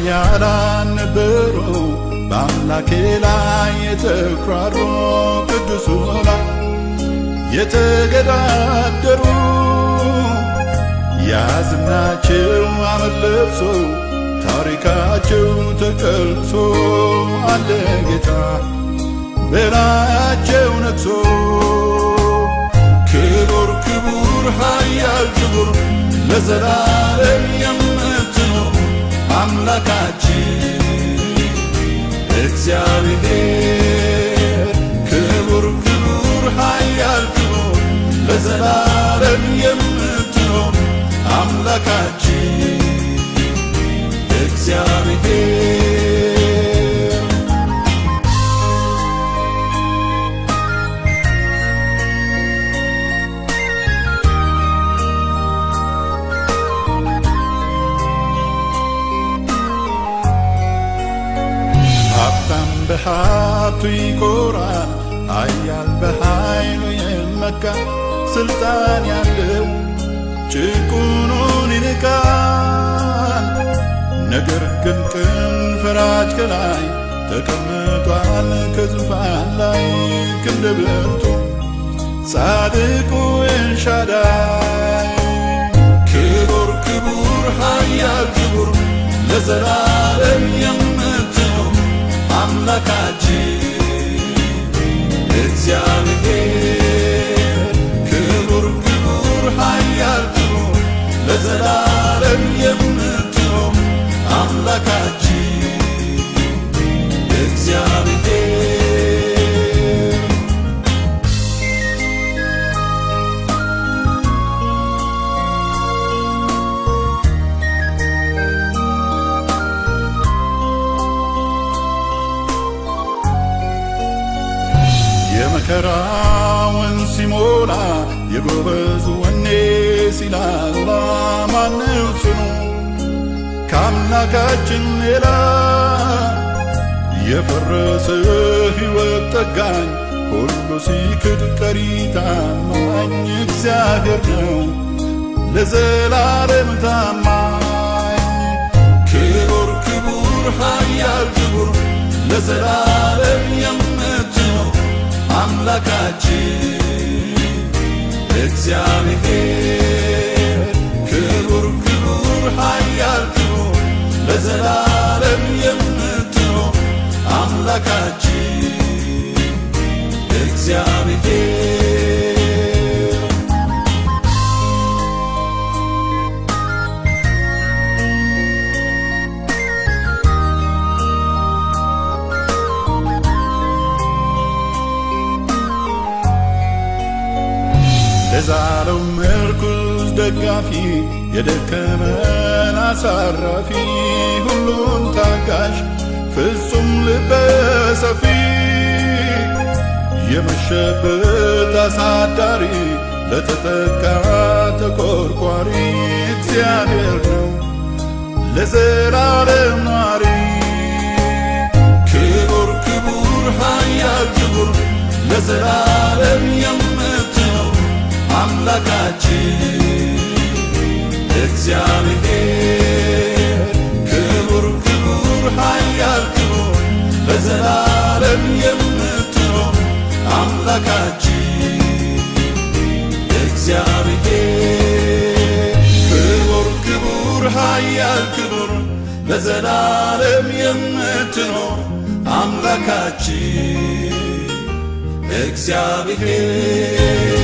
ኃያላን ነበሩ በአምላኬ ላይ የተኩራሩ ቅዱሱ ላይ የተገዳደሩ ያዝናቸው አመድ ለብሶ ታሪካቸው ተቀልሶ አለ ጌታ በላያቸው ነግሶ ክቡር ክቡር ኃያል ክቡር ለዘላለም የምትኖር አምላካችን እግዚአብሔር ክቡር ክቡር ኃያል ክቡር ለዘላለም የምትኖር አምላካችን እግዚአብሔር ሀብታም በሀብቱ ይኮራል፣ ኃያል በኃይሉ የመካ ስልጣን ያለው ጭቁኑን ይንቃል። ነገር ግን ቅን ፈራጅ ከላይ ተቀምጧል ከዙፋን ላይ ክንደ ብርቱ ጻድቁ ኤልሻዳይ ክቡር ክቡር ኃያል ክቡር ለዘላለም የምትኖር አምላካችን እግዚአብሔር ክቡር ክቡር ኃያል ክቡር ለዘላለም የምትኖር አምላካችን እግዚአብሔር የመከራውን ሲሞላ የጎበዝ ወኔ ሲላላ ማነው ጽኑ ከአምላካችን ሌላ የፈረሰ ሕይወት ጠጋኝ ሁሉ ሲክድ ቀሪ ታማኝ እግዚአብሔር ነው ለዘላለም ታማኝ ክቡር ክቡር ኃያል ክቡር ለዘላለም የምትኖር አምላካችን እግዚአብሔር ክቡር ክቡር ኃያል ክቡር ለዘላለም የምትኖር አምላካችን እግዚአብሔር ለዛለው ምርኩዝ ደጋፊ የደከመን አሳራፊ ሁሉን ታጋሽ ፍጹም ልበ ሰፊ የመሸበት አሳዳሪ ለተጠቃ ተቆርቋሪ እግዚአብሔር ነው ለዘላለም ኗሪ ክቡር ክቡር ኃያል ክቡር ለዘላለም የምትኖር አምላካችን እግዚአብሔር ክቡር ክቡር ኃያል ክቡር ለዘላለም የምትኖር አምላካችን እግዚአብሔር ክቡር ክቡር ኃያል ክቡር ለዘላለም የምትኖር አምላካችን እግዚአብሔር